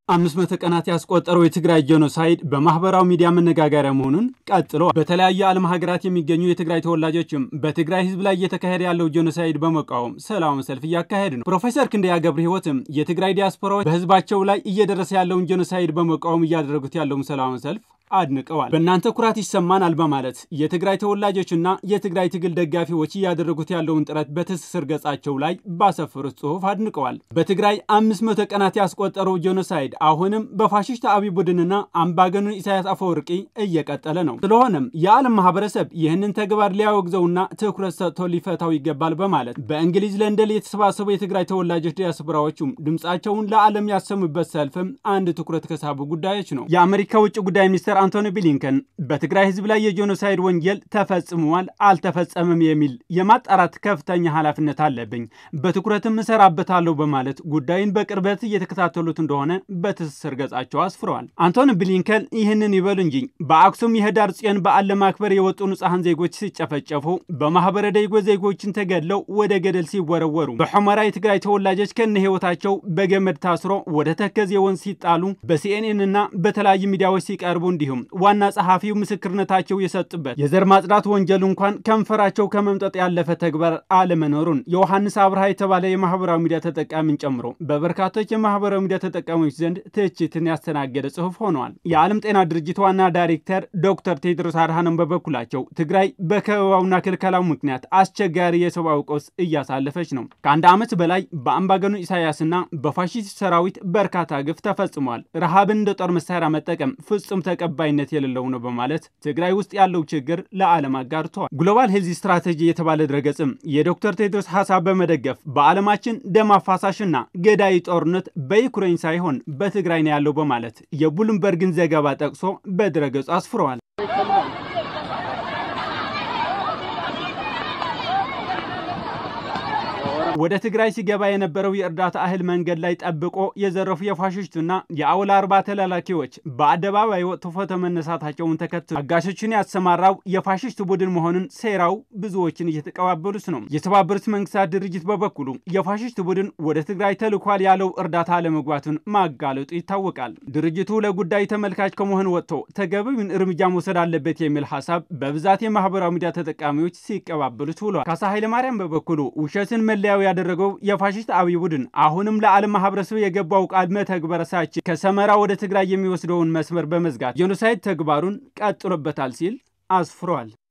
አምስት መቶ ቀናት ያስቆጠረው የትግራይ ጄኖሳይድ በማህበራዊ ሚዲያ መነጋገሪያ መሆኑን ቀጥሎ በተለያዩ የዓለም ሀገራት የሚገኙ የትግራይ ተወላጆችም በትግራይ ህዝብ ላይ እየተካሄደ ያለው ጄኖሳይድ በመቃወም ሰላማዊ ሰልፍ እያካሄዱ ነው። ፕሮፌሰር ክንደያ ገብረ ህይወትም የትግራይ ዲያስፖራዎች በህዝባቸው ላይ እየደረሰ ያለውን ጄኖሳይድ በመቃወም እያደረጉት ያለውን ሰላማዊ ሰልፍ አድንቀዋል። በእናንተ ኩራት ይሰማናል በማለት የትግራይ ተወላጆችና የትግራይ ትግል ደጋፊዎች እያደረጉት ያለውን ጥረት በትስስር ገጻቸው ላይ ባሰፈሩት ጽሑፍ አድንቀዋል። በትግራይ አምስት መቶ ቀናት ያስቆጠረው ጄኖሳይድ አሁንም በፋሽስት አብይ ቡድንና አምባገኑ ኢሳያስ አፈወርቂ እየቀጠለ ነው። ስለሆነም የዓለም ማህበረሰብ ይህንን ተግባር ሊያወግዘውና ትኩረት ሰጥቶ ሊፈታው ይገባል በማለት በእንግሊዝ ለንደን የተሰባሰቡ የትግራይ ተወላጆች ዲያስፖራዎቹም ድምፃቸውን ለዓለም ያሰሙበት ሰልፍም አንድ ትኩረት ከሳቡ ጉዳዮች ነው። የአሜሪካ ውጭ ጉዳይ ሚኒስትር አንቶኒ ብሊንከን በትግራይ ህዝብ ላይ የጄኖሳይድ ወንጀል ተፈጽሟል አልተፈጸመም የሚል የማጣራት ከፍተኛ ኃላፊነት አለብኝ፣ በትኩረትም እሰራበታለሁ በማለት ጉዳዩን በቅርበት እየተከታተሉት እንደሆነ በትስስር ገጻቸው አስፍረዋል። አንቶኒ ብሊንከን ይህንን ይበሉ እንጂ በአክሱም የህዳር ጽዮን በዓል ለማክበር የወጡ ንጹሐን ዜጎች ሲጨፈጨፉ፣ በማህበረ ደይጎ ዜጎችን ተገድለው ወደ ገደል ሲወረወሩ፣ በሑመራ የትግራይ ተወላጆች ከነ ህይወታቸው በገመድ ታስሮ ወደ ተከዜ ወንዝ ሲጣሉ በሲኤንኤን እና በተለያዩ ሚዲያዎች ሲቀርቡ እንዲሁም ዋና ጸሐፊው ምስክርነታቸው የሰጡበት የዘር ማጽዳት ወንጀል እንኳን ከንፈራቸው ከመምጠጥ ያለፈ ተግባር አለመኖሩን ዮሐንስ አብርሃ የተባለ የማህበራዊ ሚዲያ ተጠቃሚን ጨምሮ በበርካቶች የማህበራዊ ሚዲያ ተጠቃሚዎች ዘንድ ትችትን ያስተናገደ ጽሑፍ ሆነዋል። የዓለም ጤና ድርጅት ዋና ዳይሬክተር ዶክተር ቴድሮስ አድሃኖም በበኩላቸው ትግራይ በከበባውና ክልከላው ምክንያት አስቸጋሪ የሰብአዊ ቀውስ እያሳለፈች ነው። ከአንድ ዓመት በላይ በአምባገኑ ኢሳያስና በፋሺስት ሰራዊት በርካታ ግፍ ተፈጽሟል። ረሃብን እንደ ጦር መሳሪያ መጠቀም ፍጹም ተቀባይነት የሌለው ነው በማለት ትግራይ ውስጥ ያለው ችግር ለዓለም አጋርተዋል። ግሎባል ሄልዝ ስትራቴጂ የተባለ ድረገጽም የዶክተር ቴድሮስ ሀሳብ በመደገፍ በዓለማችን ደም አፋሳሽና ገዳይ ጦርነት በዩክሬን ሳይሆን በትግራይ ነው ያለው በማለት የብሉምበርግን ዘገባ ጠቅሶ በድረገጹ አስፍረዋል። ወደ ትግራይ ሲገባ የነበረው የእርዳታ እህል መንገድ ላይ ጠብቆ የዘረፉ የፋሽስቱና የአውላ አርባ ተላላኪዎች በአደባባይ ወጥቶ ፎቶ መነሳታቸውን ተከትሎ አጋሾችን ያሰማራው የፋሽስት ቡድን መሆኑን ሴራው ብዙዎችን እየተቀባበሉት ነው። የተባበሩት መንግስታት ድርጅት በበኩሉ የፋሽስት ቡድን ወደ ትግራይ ተልኳል ያለው እርዳታ አለመግባቱን ማጋለጡ ይታወቃል። ድርጅቱ ለጉዳዩ ተመልካች ከመሆን ወጥቶ ተገቢውን እርምጃ መውሰድ አለበት የሚል ሀሳብ በብዛት የማህበራዊ ሚዲያ ተጠቃሚዎች ሲቀባበሉት ውሏል። ካሳ ኃይለማርያም በበኩሉ ውሸትን መለያው ያደረገው የፋሽስት አብይ ቡድን አሁንም ለዓለም ማህበረሰብ የገባው ቃል መተግበር ሳይችል ከሰመራ ወደ ትግራይ የሚወስደውን መስመር በመዝጋት ጄኖሳይድ ተግባሩን ቀጥሎበታል ሲል አስፍሯል።